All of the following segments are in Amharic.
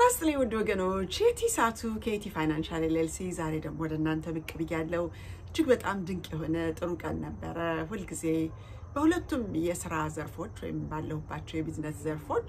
ይስጥልኝ ውድ ወገኖች፣ የቲ ሳቱ ከቲ ፋይናንሻል ኤልኤልሲ ዛሬ ደግሞ ወደ እናንተ ብቅ ብያለሁ። እጅግ በጣም ድንቅ የሆነ ጥሩ ቀን ነበረ። ሁልጊዜ በሁለቱም የስራ ዘርፎች ወይም ባለሁባቸው የቢዝነስ ዘርፎች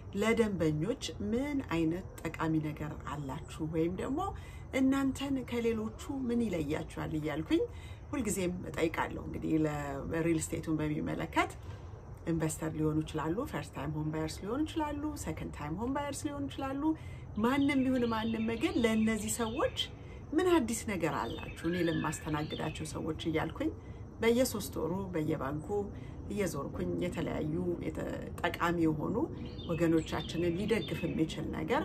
ለደንበኞች ምን አይነት ጠቃሚ ነገር አላችሁ ወይም ደግሞ እናንተን ከሌሎቹ ምን ይለያችኋል እያልኩኝ ሁልጊዜም እጠይቃለሁ። እንግዲህ ለሪል ስቴቱን በሚመለከት ኢንቨስተር ሊሆኑ ይችላሉ፣ ፈርስት ታይም ሆም ባየርስ ሊሆኑ ይችላሉ፣ ሰከንድ ታይም ሆም ባየርስ ሊሆኑ ይችላሉ። ማንም ይሁን ማንም ግን ለእነዚህ ሰዎች ምን አዲስ ነገር አላችሁ እኔ ለማስተናግዳቸው ሰዎች እያልኩኝ በየሶስት ወሩ በየባንኩ እየዞርኩኝ የተለያዩ ጠቃሚ የሆኑ ወገኖቻችንን ሊደግፍ የሚችል ነገር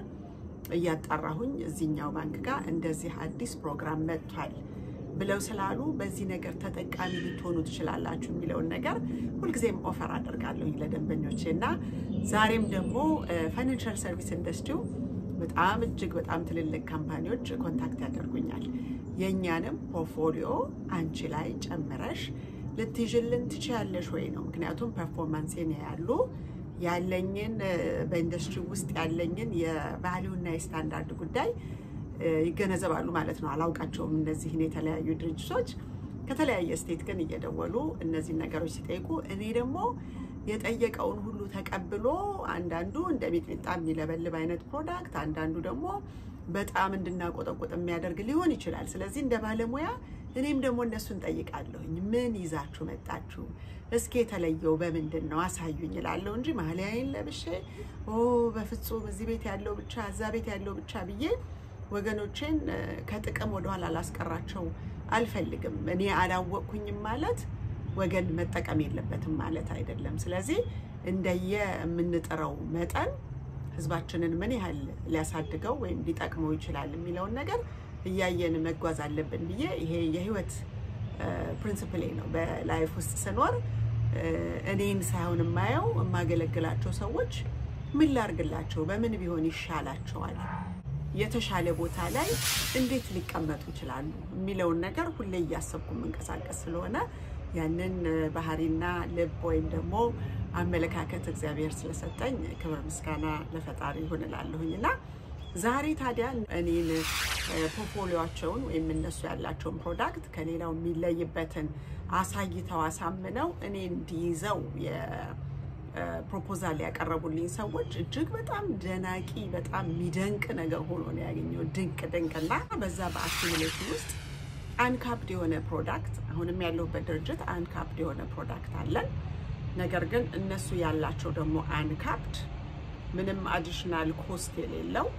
እያጣራሁኝ እዚህኛው ባንክ ጋር እንደዚህ አዲስ ፕሮግራም መጥቷል ብለው ስላሉ በዚህ ነገር ተጠቃሚ ልትሆኑ ትችላላችሁ የሚለውን ነገር ሁልጊዜም ኦፈር አደርጋለሁ ለደንበኞቼ እና ዛሬም ደግሞ ፋይናንሻል ሰርቪስ ኢንዱስትሪው በጣም እጅግ በጣም ትልልቅ ካምፓኒዎች ኮንታክት ያደርጉኛል። የእኛንም ፖርትፎሊዮ አንቺ ላይ ጨምረሽ ልትይዥልን ትችያለሽ ወይ ነው። ምክንያቱም ፐርፎርማንሴን ያሉ ያለኝን በኢንዱስትሪ ውስጥ ያለኝን የቫሊዩና የስታንዳርድ ጉዳይ ይገነዘባሉ ማለት ነው። አላውቃቸውም እነዚህን የተለያዩ ድርጅቶች ከተለያየ ስቴት ግን እየደወሉ እነዚህን ነገሮች ሲጠይቁ እኔ ደግሞ የጠየቀውን ሁሉ ተቀብሎ አንዳንዱ እንደ ሚጥሚጣ የሚለበልብ አይነት ፕሮዳክት፣ አንዳንዱ ደግሞ በጣም እንድናቆጠቁጥ የሚያደርግ ሊሆን ይችላል። ስለዚህ እንደ ባለሙያ እኔም ደግሞ እነሱን ጠይቃለሁኝ። ምን ይዛችሁ መጣችሁ? እስኪ የተለየው በምንድን ነው አሳዩኝ እላለሁ እንጂ ማሊያዬን ለብሼ በፍጹም እዚህ ቤት ያለው ብቻ እዛ ቤት ያለው ብቻ ብዬ ወገኖቼን ከጥቅም ወደኋላ ላስቀራቸው አልፈልግም። እኔ አላወቅኩኝም ማለት ወገን መጠቀም የለበትም ማለት አይደለም። ስለዚህ እንደየ የምንጥረው መጠን ህዝባችንን ምን ያህል ሊያሳድገው ወይም ሊጠቅመው ይችላል የሚለውን ነገር እያየን መጓዝ አለብን ብዬ ይሄ የህይወት ፕሪንስፕሌ ነው። በላይፍ ውስጥ ስኖር እኔን ሳይሆን የማየው የማገለግላቸው ሰዎች ምን ላርግላቸው፣ በምን ቢሆን ይሻላቸዋል የተሻለ ቦታ ላይ እንዴት ሊቀመጡ ይችላሉ የሚለውን ነገር ሁሌ እያሰብኩ የምንቀሳቀስ ስለሆነ ያንን ባህሪና ልብ ወይም ደግሞ አመለካከት እግዚአብሔር ስለሰጠኝ ክብር ምስጋና ለፈጣሪ ይሁን እላለሁኝ እና ዛሬ ታዲያ እኔን ፖርትፎሊዮቸውን ወይም እነሱ ያላቸውን ፕሮዳክት ከሌላው የሚለይበትን አሳይተው አሳምነው እኔ እንዲይዘው ፕሮፖዛል ያቀረቡልኝ ሰዎች እጅግ በጣም ደናቂ በጣም የሚደንቅ ነገር ሆኖ ነው ያገኘው። ድንቅ ድንቅና በዛ በአኪሙሌሽን ውስጥ አንካፕድ የሆነ ፕሮዳክት አሁንም ያለሁበት ድርጅት አንካፕድ የሆነ ፕሮዳክት አለን። ነገር ግን እነሱ ያላቸው ደግሞ አንካፕድ ምንም አዲሽናል ኮስት የሌለው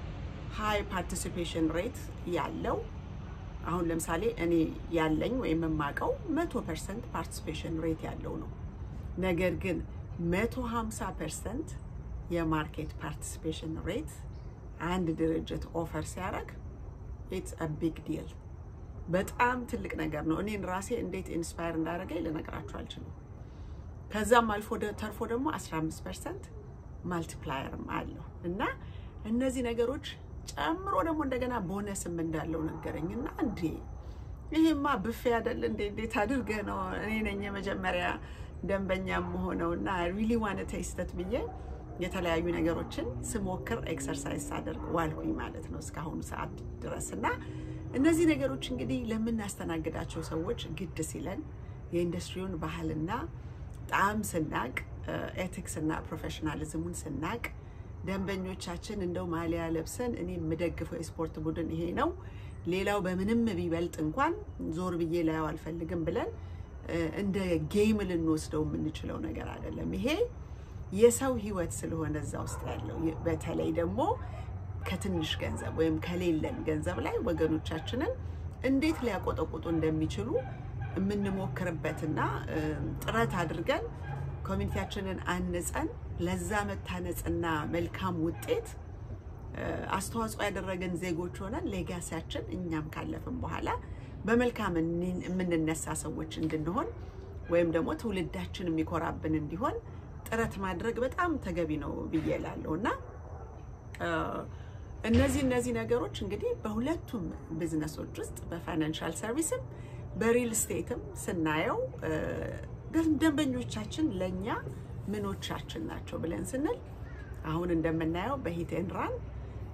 ሃይ ፓርቲሲፔሽን ሬት ያለው አሁን ለምሳሌ እኔ ያለኝ ወይም የማውቀው መቶ ፐርሰንት ፓርቲሲፔሽን ሬት ያለው ነው። ነገር ግን መቶ ሀምሳ ፐርሰንት የማርኬት ፓርቲሲፔሽን ሬት አንድ ድርጅት ኦፈር ሲያደርግ ኢትስ አ ቢግ ዲል በጣም ትልቅ ነገር ነው። እኔን ራሴ እንዴት ኢንስፓየር እንዳደረገኝ ልነግራችሁ አልችልም። ከዛም አልፎ ተርፎ ደግሞ 15 ፐርሰንት ማልቲፕላየርም አለው እና እነዚህ ነገሮች ጨምሮ ደግሞ እንደገና ቦነስም እንዳለው ነገረኝ እና እንዴ ይሄማ ብፌ አይደል እንዴ እንዴት አድርገህ ነው እኔ ነኝ የመጀመሪያ ደንበኛ መሆነው እና ሪሊ ዋነ ቴስተት ብዬ የተለያዩ ነገሮችን ስሞክር ኤክሰርሳይዝ ሳደርግ ዋልኩኝ ማለት ነው እስካሁኑ ሰዓት ድረስ እና እነዚህ ነገሮች እንግዲህ ለምናስተናግዳቸው ሰዎች ግድ ሲለን የኢንዱስትሪውን ባህልና ጣዕም ስናቅ ኤቲክስ እና ፕሮፌሽናሊዝሙን ስናቅ ደንበኞቻችን እንደው ማሊያ ለብሰን እኔ የምደግፈው የስፖርት ቡድን ይሄ ነው፣ ሌላው በምንም ቢበልጥ እንኳን ዞር ብዬ ላየው አልፈልግም ብለን እንደ ጌም ልንወስደው የምንችለው ነገር አይደለም። ይሄ የሰው ሕይወት ስለሆነ እዛ ውስጥ ያለው በተለይ ደግሞ ከትንሽ ገንዘብ ወይም ከሌለን ገንዘብ ላይ ወገኖቻችንን እንዴት ሊያቆጠቁጡ እንደሚችሉ የምንሞክርበትና ጥረት አድርገን ኮሚኒቲያችንን አንጸን ለዛ መታነጽና መልካም ውጤት አስተዋጽኦ ያደረገን ዜጎች ሆነን ሌጋሲያችን እኛም ካለፍን በኋላ በመልካም የምንነሳ ሰዎች እንድንሆን ወይም ደግሞ ትውልዳችን የሚኮራብን እንዲሆን ጥረት ማድረግ በጣም ተገቢ ነው ብዬ እላለሁ እና እነዚህ እነዚህ ነገሮች እንግዲህ በሁለቱም ቢዝነሶች ውስጥ በፋይናንሻል ሰርቪስም በሪል ስቴትም ስናየው ደንበኞቻችን ለእኛ ምኖቻችን ናቸው ብለን ስንል አሁን እንደምናየው በሂት ኤንድ ራን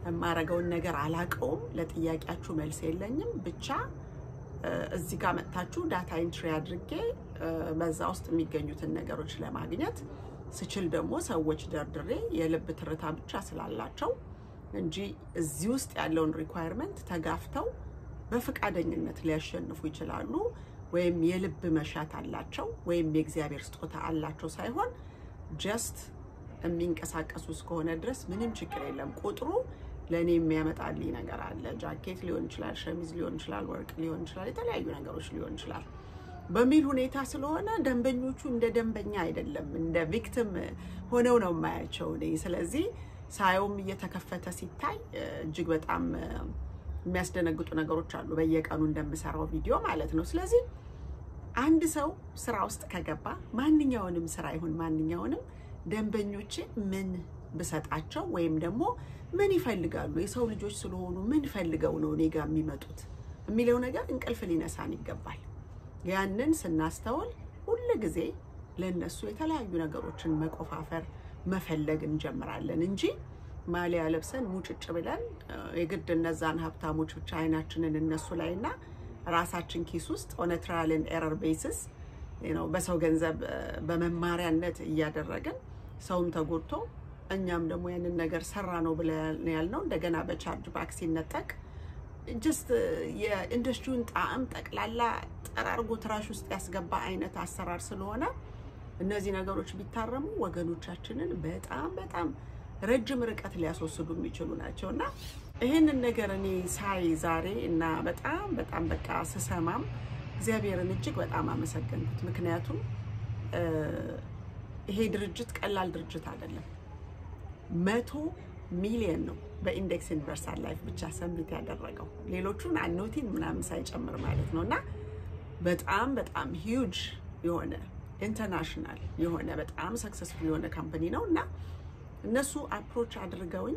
የማረገውን ነገር አላቀውም። ለጥያቄያችሁ መልስ የለኝም። ብቻ እዚህ ጋር መጥታችሁ ዳታ ኢንትሪ አድርጌ በዛ ውስጥ የሚገኙትን ነገሮች ለማግኘት ስችል ደግሞ ሰዎች ደርድሬ የልብ ትርታ ብቻ ስላላቸው እንጂ እዚህ ውስጥ ያለውን ሪኳየርመንት ተጋፍተው በፈቃደኝነት ሊያሸንፉ ይችላሉ ወይም የልብ መሻት አላቸው ወይም የእግዚአብሔር ስጦታ አላቸው ሳይሆን ጀስት የሚንቀሳቀሱ እስከሆነ ድረስ ምንም ችግር የለም። ቁጥሩ ለእኔ የሚያመጣልኝ ነገር አለ። ጃኬት ሊሆን ይችላል፣ ሸሚዝ ሊሆን ይችላል፣ ወርቅ ሊሆን ይችላል፣ የተለያዩ ነገሮች ሊሆን ይችላል በሚል ሁኔታ ስለሆነ ደንበኞቹ እንደ ደንበኛ አይደለም እንደ ቪክቲም ሆነው ነው የማያቸው እኔ። ስለዚህ ሳየውም እየተከፈተ ሲታይ እጅግ በጣም የሚያስደነግጡ ነገሮች አሉ፣ በየቀኑ እንደምሰራው ቪዲዮ ማለት ነው። ስለዚህ አንድ ሰው ስራ ውስጥ ከገባ ማንኛውንም ስራ ይሁን ማንኛውንም ደንበኞቼ ምን ብሰጣቸው ወይም ደግሞ ምን ይፈልጋሉ፣ የሰው ልጆች ስለሆኑ ምን ፈልገው ነው እኔ ጋር የሚመጡት የሚለው ነገር እንቅልፍ ሊነሳን ይገባል። ያንን ስናስተውል ሁል ጊዜ ለእነሱ የተለያዩ ነገሮችን መቆፋፈር መፈለግ እንጀምራለን እንጂ ማሊያ ለብሰን ሙጭጭ ብለን የግድ እነዛን ሀብታሞች ብቻ አይናችንን እነሱ ላይ እና ራሳችን ኪስ ውስጥ ኦን ትራያልን ኤረር ቤሲስ ነው በሰው ገንዘብ በመማሪያነት እያደረግን ሰውም ተጎድቶ እኛም ደግሞ ያንን ነገር ሰራ ነው ብለን ያልነው እንደገና በቻርጅ ባክ ሲነጠቅ ጀስት የኢንዱስትሪውን ጣዕም ጠቅላላ ጠራርጎ ትራሽ ውስጥ ያስገባ አይነት አሰራር ስለሆነ እነዚህ ነገሮች ቢታረሙ ወገኖቻችንን በጣም በጣም ረጅም ርቀት ሊያስወስዱ የሚችሉ ናቸው እና ይህንን ነገር እኔ ሳይ ዛሬ እና በጣም በጣም በቃ ስሰማም እግዚአብሔርን እጅግ በጣም አመሰገንኩት። ምክንያቱም ይሄ ድርጅት ቀላል ድርጅት አይደለም። መቶ ሚሊየን ነው በኢንዴክስ ዩኒቨርሳል ላይፍ ብቻ ሰሚት ያደረገው ሌሎቹን አኖቲን ምናምን ሳይጨምር ማለት ነው እና በጣም በጣም ሂውጅ የሆነ ኢንተርናሽናል የሆነ በጣም ሰክሰስፉል የሆነ ካምፓኒ ነው እና እነሱ አፕሮች አድርገውኝ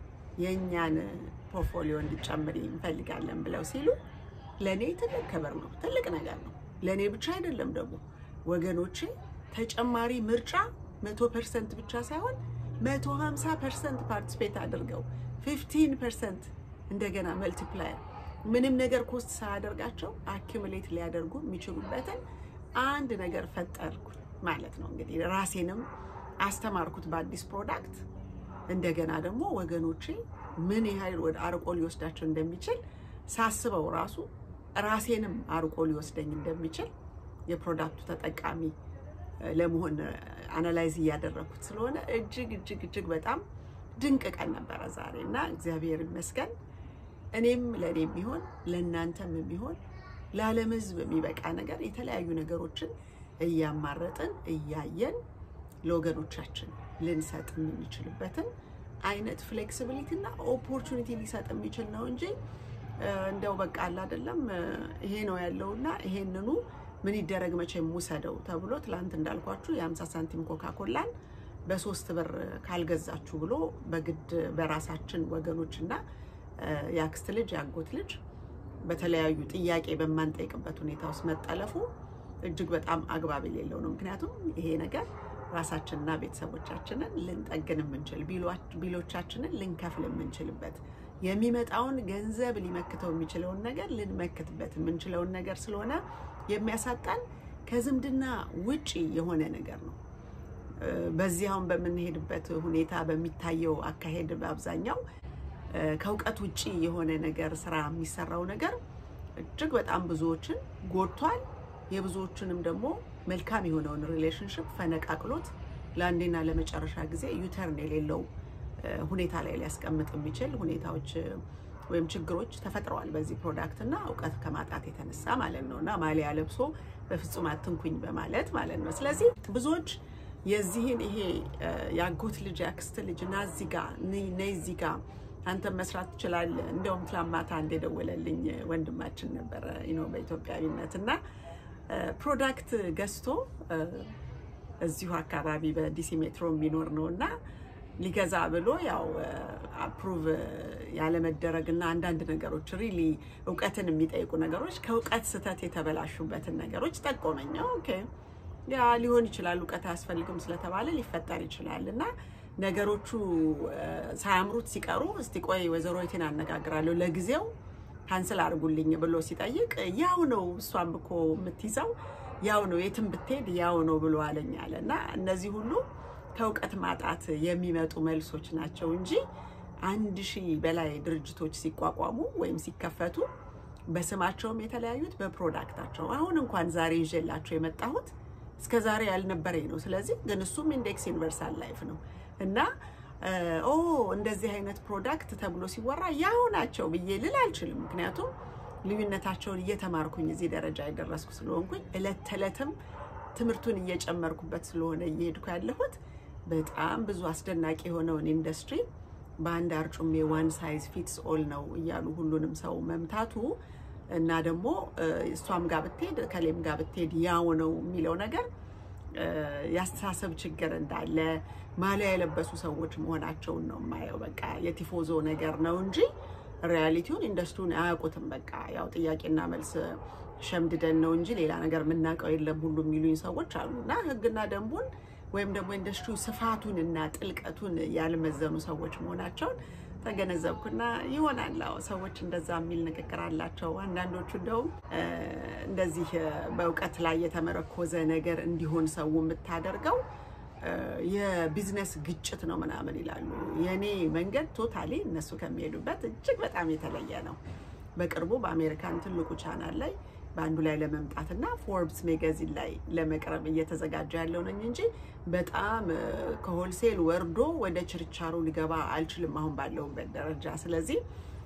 የእኛን ፖርትፎሊዮ እንዲጨምር እንፈልጋለን ብለው ሲሉ ለእኔ ትልቅ ክብር ነው፣ ትልቅ ነገር ነው። ለእኔ ብቻ አይደለም ደግሞ ወገኖቼ ተጨማሪ ምርጫ መቶ ፐርሰንት ብቻ ሳይሆን መቶ ሀምሳ ፐርሰንት ፓርቲስፔት አድርገው ፊፍቲን ፐርሰንት እንደገና መልቲፕላየር ምንም ነገር ኮስት ሳያደርጋቸው አኪሙሌት ሊያደርጉ የሚችሉበትን አንድ ነገር ፈጠርኩ ማለት ነው። እንግዲህ ራሴንም አስተማርኩት በአዲስ ፕሮዳክት። እንደገና ደግሞ ወገኖቼ ምን ያህል ወደ አርቆ ሊወስዳቸው እንደሚችል ሳስበው ራሱ ራሴንም አርቆ ሊወስደኝ እንደሚችል የፕሮዳክቱ ተጠቃሚ ለመሆን አናላይዝ እያደረግኩት ስለሆነ እጅግ እጅግ እጅግ በጣም ድንቅ ቀን ነበረ ዛሬ እና እግዚአብሔር ይመስገን እኔም ለእኔ የሚሆን ለእናንተም የሚሆን ለዓለም ሕዝብ የሚበቃ ነገር የተለያዩ ነገሮችን እያማረጥን እያየን ለወገኖቻችን ልንሰጥ የምንችልበትን አይነት ፍሌክሲቢሊቲ እና ኦፖርቹኒቲ ሊሰጥ የሚችል ነው እንጂ እንደው በቃ አለ አይደለም ይሄ ነው ያለውና ይሄንኑ ምን ይደረግ መቼም ውሰደው ተብሎ ትላንት እንዳልኳችሁ የ50 ሳንቲም ኮካ ኮላን በሶስት ብር ካልገዛችሁ ብሎ በግድ በራሳችን ወገኖችና የአክስት ልጅ የአጎት ልጅ በተለያዩ ጥያቄ በማንጠይቅበት ሁኔታ ውስጥ መጠለፉ እጅግ በጣም አግባብ የሌለው ነው። ምክንያቱም ይሄ ነገር ራሳችንና ቤተሰቦቻችንን ልንጠግን የምንችል ቢሎቻችንን ልንከፍል የምንችልበት የሚመጣውን ገንዘብ ሊመክተው የሚችለውን ነገር ልንመክትበት የምንችለውን ነገር ስለሆነ የሚያሳጣን ከዝምድና ውጪ የሆነ ነገር ነው። በዚህ አሁን በምንሄድበት ሁኔታ በሚታየው አካሄድ በአብዛኛው ከእውቀት ውጪ የሆነ ነገር ስራ የሚሰራው ነገር እጅግ በጣም ብዙዎችን ጎድቷል። የብዙዎችንም ደግሞ መልካም የሆነውን ሪሌሽንሽፕ ፈነቃቅሎት ለአንዴና ለመጨረሻ ጊዜ ዩተርን የሌለው ሁኔታ ላይ ሊያስቀምጥ የሚችል ሁኔታዎች ወይም ችግሮች ተፈጥረዋል በዚህ ፕሮዳክት እና እውቀት ከማጣት የተነሳ ማለት ነው እና ማሊያ ለብሶ በፍጹም አትንኩኝ በማለት ማለት ነው። ስለዚህ ብዙዎች የዚህን ይሄ የአጎት ልጅ የአክስት ልጅ እና እዚህ ጋ ነይ እዚህ ጋ አንተም መስራት ትችላለህ። እንደውም ትላንት ማታ አንድ የደወለልኝ ወንድማችን ነበረ ነው በኢትዮጵያዊነት እና ፕሮዳክት ገዝቶ እዚሁ አካባቢ በዲሲ ሜትሮ የሚኖር ነው እና ሊገዛ ብሎ ያው አፕሩቭ ያለመደረግ እና አንዳንድ ነገሮች ሪሊ እውቀትን የሚጠይቁ ነገሮች ከእውቀት ስህተት የተበላሹበትን ነገሮች ጠቆመኝ። ኦኬ ያ ሊሆን ይችላል፣ እውቀት አያስፈልግም ስለተባለ ሊፈጠር ይችላል እና ነገሮቹ ሳያምሩት ሲቀሩ እስቲ ቆይ ወይዘሮ የቴን አነጋግራለሁ ለጊዜው ካንስል አድርጉልኝ ብሎ ሲጠይቅ ያው ነው እሷም እኮ የምትይዘው ያው ነው የትም ብትሄድ ያው ነው ብሎ አለኝ አለ እና እነዚህ ሁሉ ከእውቀት ማጣት የሚመጡ መልሶች ናቸው እንጂ አንድ ሺህ በላይ ድርጅቶች ሲቋቋሙ ወይም ሲከፈቱ በስማቸውም የተለያዩት በፕሮዳክታቸው አሁን እንኳን ዛሬ ይዤላቸው የመጣሁት እስከ ዛሬ ያልነበረኝ ነው። ስለዚህ ግን እሱም ኢንዴክስ ዩኒቨርሳል ላይፍ ነው እና ኦ እንደዚህ አይነት ፕሮዳክት ተብሎ ሲወራ ያው ናቸው ብዬ ልል አልችልም። ምክንያቱም ልዩነታቸውን እየተማርኩኝ እዚህ ደረጃ የደረስኩ ስለሆንኩኝ እለት ተዕለትም ትምህርቱን እየጨመርኩበት ስለሆነ እየሄድኩ ያለሁት በጣም ብዙ አስደናቂ የሆነውን ኢንዱስትሪ በአንድ አርጩሜ ዋን ሳይዝ ፊትስ ኦል ነው እያሉ ሁሉንም ሰው መምታቱ እና ደግሞ እሷም ጋር ብትሄድ ከሌም ጋር ብትሄድ ያው ነው የሚለው ነገር የአስተሳሰብ ችግር እንዳለ ማሊያ የለበሱ ሰዎች መሆናቸውን ነው የማየው። በቃ የቲፎዞ ነገር ነው እንጂ ሪያሊቲውን ኢንዱስትሪውን አያውቁትም። በቃ ያው ጥያቄና መልስ ሸምድደን ነው እንጂ ሌላ ነገር የምናውቀው የለም ሁሉ የሚሉኝ ሰዎች አሉ እና ሕግና ደንቡን ወይም ደግሞ ኢንዱስትሪው ስፋቱን እና ጥልቀቱን ያልመዘኑ ሰዎች መሆናቸውን ተገነዘብኩና ይሆናል አዎ ሰዎች እንደዛ የሚል ንግግር አላቸው። አንዳንዶቹ እንደውም እንደዚህ በእውቀት ላይ የተመረኮዘ ነገር እንዲሆን ሰው የምታደርገው የቢዝነስ ግጭት ነው ምናምን ይላሉ። የእኔ መንገድ ቶታሊ እነሱ ከሚሄዱበት እጅግ በጣም የተለየ ነው። በቅርቡ በአሜሪካን ትልቁ ቻናል ላይ በአንዱ ላይ ለመምጣት እና ፎርብስ ሜጋዚን ላይ ለመቅረብ እየተዘጋጀ ያለው ነኝ እንጂ በጣም ከሆልሴል ወርዶ ወደ ችርቻሮ ሊገባ አልችልም አሁን ባለሁበት ደረጃ። ስለዚህ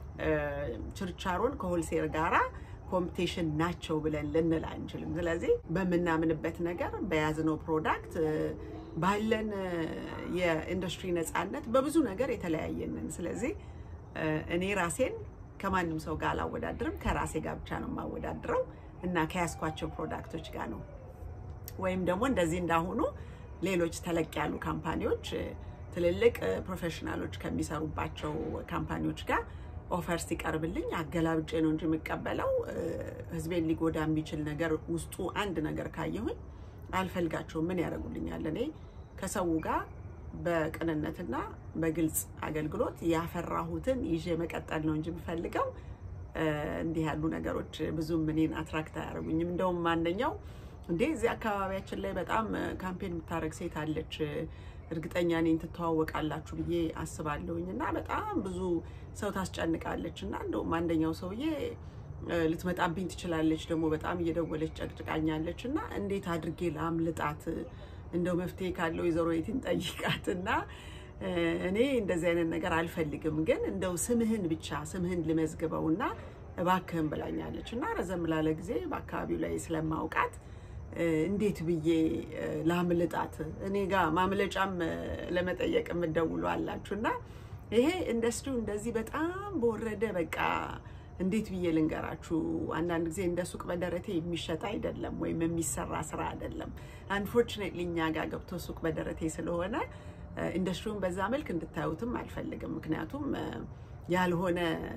ችርቻሮን ከሆልሴል ጋራ ኮምፒቴሽን ናቸው ብለን ልንል አንችልም። ስለዚህ በምናምንበት ነገር በያዝነው ፕሮዳክት ባለን የኢንዱስትሪ ነፃነት በብዙ ነገር የተለያየንን። ስለዚህ እኔ ራሴን ከማንም ሰው ጋር አላወዳድርም። ከራሴ ጋር ብቻ ነው የማወዳድረው እና ከያዝኳቸው ፕሮዳክቶች ጋር ነው። ወይም ደግሞ እንደዚህ እንዳሁኑ ሌሎች ተለቅ ያሉ ካምፓኒዎች ትልልቅ ፕሮፌሽናሎች ከሚሰሩባቸው ካምፓኒዎች ጋር ኦፈር ሲቀርብልኝ አገላብጬ ነው እንጂ የምቀበለው ሕዝቤን ሊጎዳ የሚችል ነገር ውስጡ አንድ ነገር ካየሁኝ አልፈልጋቸውም። ምን ያደርጉልኛል? እኔ ከሰው ጋር በቅንነትና በግልጽ አገልግሎት ያፈራሁትን ይዤ መቀጠል ነው እንጂ የምፈልገው እንዲህ ያሉ ነገሮች ብዙም እኔን አትራክት አያደርጉኝም። እንደውም አንደኛው እንዴ እዚህ አካባቢያችን ላይ በጣም ካምፔን የምታደርግ ሴት አለች፣ እርግጠኛ እኔን ትተዋወቃላችሁ ብዬ አስባለሁኝ እና በጣም ብዙ ሰው ታስጨንቃለች እና እንደውም አንደኛው ሰውዬ ልትመጣብኝ ትችላለች፣ ደግሞ በጣም እየደወለች ጨቅጭቃኛለች እና እንዴት አድርጌ ላምልጣት እንደው መፍትሄ ካለው ወይዘሮ የትን ጠይቃት እና እኔ እንደዚህ አይነት ነገር አልፈልግም፣ ግን እንደው ስምህን ብቻ ስምህን ልመዝግበው እና እባክህን ብላኛለች እና ረዘም ላለ ጊዜ በአካባቢው ላይ ስለማውቃት እንዴት ብዬ ላምልጣት እኔ ጋር ማምለጫም ለመጠየቅ የምትደውሉ አላችሁ እና ይሄ ኢንዱስትሪው እንደዚህ በጣም በወረደ በቃ እንዴት ብዬ ልንገራችሁ፣ አንዳንድ ጊዜ እንደ ሱቅ በደረቴ የሚሸጥ አይደለም ወይም የሚሰራ ስራ አይደለም። አንፎርቹኔትሊ እኛ ጋር ገብቶ ሱቅ በደረቴ ስለሆነ ኢንዱስትሪውን በዛ መልክ እንድታዩትም አልፈልግም። ምክንያቱም ያልሆነ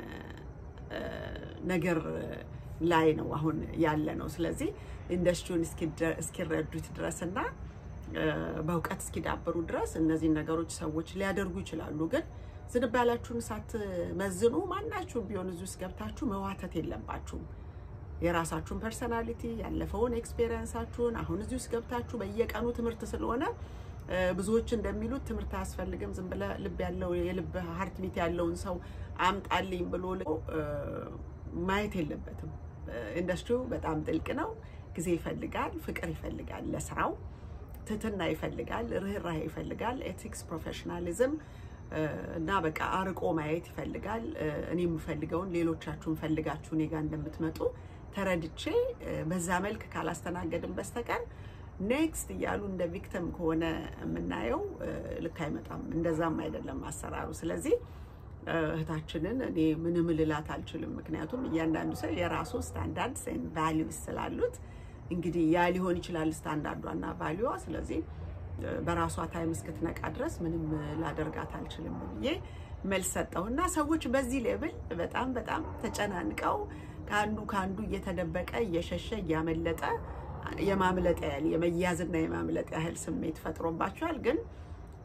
ነገር ላይ ነው አሁን ያለ ነው። ስለዚህ ኢንዱስትሪውን እስኪረዱት ድረስ እና በእውቀት እስኪዳበሩ ድረስ እነዚህን ነገሮች ሰዎች ሊያደርጉ ይችላሉ ግን ዝንባላችሁን ሳትመዝኑ ማናችሁም ቢሆን እዚህ ውስጥ ገብታችሁ መዋተት የለባችሁም። የራሳችሁን ፐርሰናሊቲ፣ ያለፈውን ኤክስፔሪየንሳችሁን አሁን እዚህ ውስጥ ገብታችሁ በየቀኑ ትምህርት ስለሆነ ብዙዎች እንደሚሉት ትምህርት አያስፈልግም፣ ዝም ብለህ ልብ ያለው የልብ ሀርት ቢት ያለውን ሰው አምጣልኝ ብሎ ማየት የለበትም። ኢንዱስትሪው በጣም ጥልቅ ነው። ጊዜ ይፈልጋል፣ ፍቅር ይፈልጋል፣ ለስራው ትህትና ይፈልጋል፣ ርኅራሄ ይፈልጋል፣ ኤቲክስ ፕሮፌሽናሊዝም እና በቃ አርቆ ማየት ይፈልጋል። እኔ የምፈልገውን ሌሎቻችሁን ፈልጋችሁ እኔ ጋር እንደምትመጡ ተረድቼ በዛ መልክ ካላስተናገድን በስተቀር ኔክስት እያሉ እንደ ቪክተም ከሆነ የምናየው ልክ አይመጣም። እንደዛም አይደለም አሰራሩ። ስለዚህ እህታችንን እኔ ምንም ልላት አልችልም። ምክንያቱም እያንዳንዱ ሰው የራሱ ስታንዳርድ ቫሊዩስ ስላሉት እንግዲህ ያ ሊሆን ይችላል ስታንዳርዷና ቫሊዋ ስለዚህ በራሷ ታይም እስክትነቃ ድረስ ምንም ላደርጋት አልችልም ብዬ መልስ ሰጠሁ እና ሰዎች በዚህ ሌብል በጣም በጣም ተጨናንቀው ከአንዱ ከአንዱ እየተደበቀ እየሸሸ እያመለጠ የማምለጥ ያህል የመያዝና የማምለጥ ያህል ስሜት ፈጥሮባቸዋል። ግን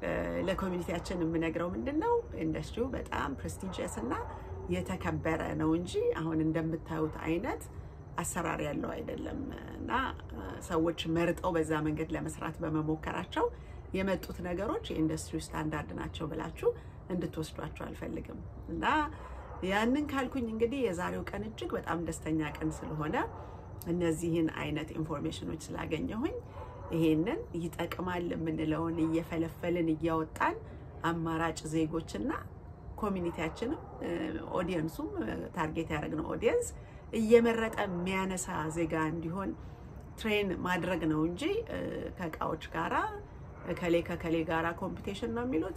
ለኮሚኒቲያችን የምነግረው ምንድን ነው ኢንዱስትሪው በጣም ፕሬስቲጂየስ እና የተከበረ ነው እንጂ አሁን እንደምታዩት አይነት አሰራር ያለው አይደለም እና ሰዎች መርጠው በዛ መንገድ ለመስራት በመሞከራቸው የመጡት ነገሮች የኢንዱስትሪው ስታንዳርድ ናቸው ብላችሁ እንድትወስዷቸው አልፈልግም እና ያንን ካልኩኝ እንግዲህ የዛሬው ቀን እጅግ በጣም ደስተኛ ቀን ስለሆነ እነዚህን አይነት ኢንፎርሜሽኖች ስላገኘሁኝ ይሄንን ይጠቅማል የምንለውን እየፈለፈልን እያወጣን አማራጭ ዜጎችና ኮሚኒቲያችንም ኦዲየንሱም ታርጌት ያደረግነው ኦዲየንስ እየመረጠ የሚያነሳ ዜጋ እንዲሆን ትሬን ማድረግ ነው እንጂ ከእቃዎች ጋራ ከሌ ከከሌ ጋራ ኮምፒቴሽን ነው የሚሉት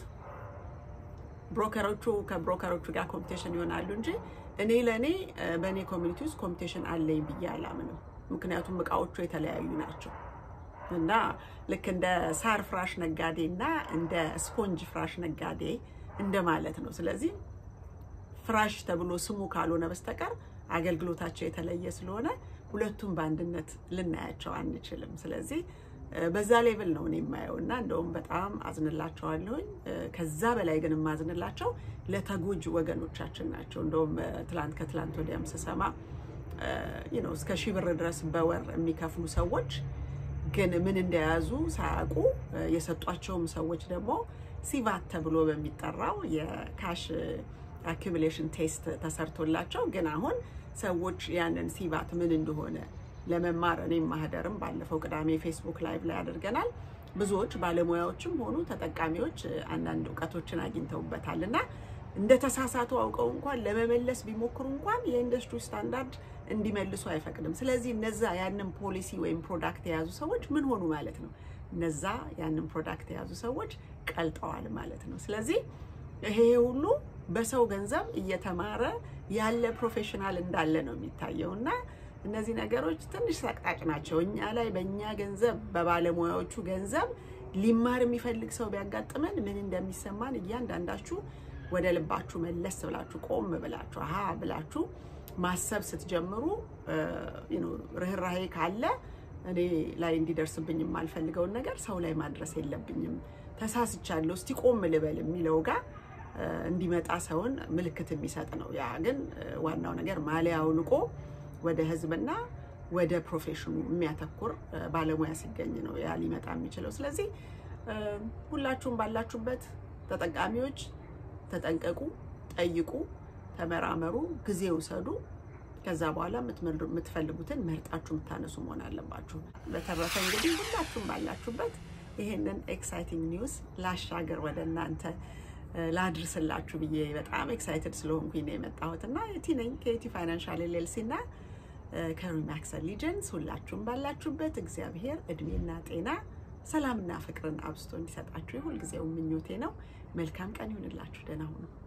ብሮከሮቹ ከብሮከሮቹ ጋር ኮምፒቴሽን ይሆናሉ እንጂ እኔ ለእኔ በእኔ ኮሚኒቲ ውስጥ ኮምፒቴሽን አለኝ ብዬ አላምንም። ምክንያቱም እቃዎቹ የተለያዩ ናቸው እና ልክ እንደ ሳር ፍራሽ ነጋዴ እና እንደ ስፖንጅ ፍራሽ ነጋዴ እንደማለት ነው። ስለዚህ ፍራሽ ተብሎ ስሙ ካልሆነ በስተቀር አገልግሎታቸው የተለየ ስለሆነ ሁለቱም በአንድነት ልናያቸው አንችልም። ስለዚህ በዛ ሌቭል ነው እኔ የማየው እና እንደውም በጣም አዝንላቸዋለሁኝ። ከዛ በላይ ግን የማዝንላቸው ለተጎጂ ወገኖቻችን ናቸው። እንደውም ትላንት ከትላንት ወዲያም ስሰማ እስከ ሺህ ብር ድረስ በወር የሚከፍሉ ሰዎች ግን ምን እንደያዙ ሳያውቁ የሰጧቸውም ሰዎች ደግሞ ሲቫት ተብሎ በሚጠራው የካሽ አኪሙሌሽን ቴስት ተሰርቶላቸው ግን አሁን ሰዎች ያንን ሲቫት ምን እንደሆነ ለመማር እኔም ማህደርም ባለፈው ቅዳሜ ፌስቡክ ላይቭ ላይ አድርገናል። ብዙዎች ባለሙያዎችም ሆኑ ተጠቃሚዎች አንዳንድ እውቀቶችን አግኝተውበታል እና እንደ ተሳሳቱ አውቀው እንኳን ለመመለስ ቢሞክሩ እንኳን የኢንዱስትሪ ስታንዳርድ እንዲመልሱ አይፈቅድም። ስለዚህ እነዛ ያንን ፖሊሲ ወይም ፕሮዳክት የያዙ ሰዎች ምን ሆኑ ማለት ነው? እነዛ ያንን ፕሮዳክት የያዙ ሰዎች ቀልጠዋል ማለት ነው። ስለዚህ ይሄ ሁሉ በሰው ገንዘብ እየተማረ ያለ ፕሮፌሽናል እንዳለ ነው የሚታየው እና እነዚህ ነገሮች ትንሽ ሰቅጣጭ ናቸው። እኛ ላይ በእኛ ገንዘብ በባለሙያዎቹ ገንዘብ ሊማር የሚፈልግ ሰው ቢያጋጥመን ምን እንደሚሰማን እያንዳንዳችሁ ወደ ልባችሁ መለስ ብላችሁ ቆም ብላችሁ አሀ ብላችሁ ማሰብ ስትጀምሩ ርኅራሄ ካለ እኔ ላይ እንዲደርስብኝ የማልፈልገውን ነገር ሰው ላይ ማድረስ የለብኝም፣ ተሳስቻለሁ፣ እስቲ ቆም ልበል የሚለው ጋር እንዲመጣ ሰውን ምልክት የሚሰጥ ነው። ያ ግን ዋናው ነገር ማሊያው ንቆ ወደ ህዝብና ወደ ፕሮፌሽኑ የሚያተኩር ባለሙያ ሲገኝ ነው ያ ሊመጣ የሚችለው። ስለዚህ ሁላችሁም ባላችሁበት ተጠቃሚዎች ተጠንቀቁ፣ ጠይቁ፣ ተመራመሩ፣ ጊዜ ውሰዱ። ከዛ በኋላ የምትፈልጉትን መርጣችሁ የምታነሱ መሆን አለባችሁ። በተረፈ እንግዲህ ሁላችሁም ባላችሁበት ይሄንን ኤክሳይቲንግ ኒውስ ላሻገር ወደ እናንተ ላድርስላችሁ ብዬ በጣም ኤክሳይትድ ስለሆንኩኝ ነው የመጣሁት እና የቲ ነኝ ከቲ ፋይናንሻል ኤልኤልሲ እና ከሪማክስ ሊጀንስ ሁላችሁም ባላችሁበት እግዚአብሔር እድሜና ጤና ሰላምና ፍቅርን አብዝቶ እንዲሰጣችሁ የሁልጊዜው ምኞቴ ነው። መልካም ቀን ይሁንላችሁ። ደህና ሁኑ።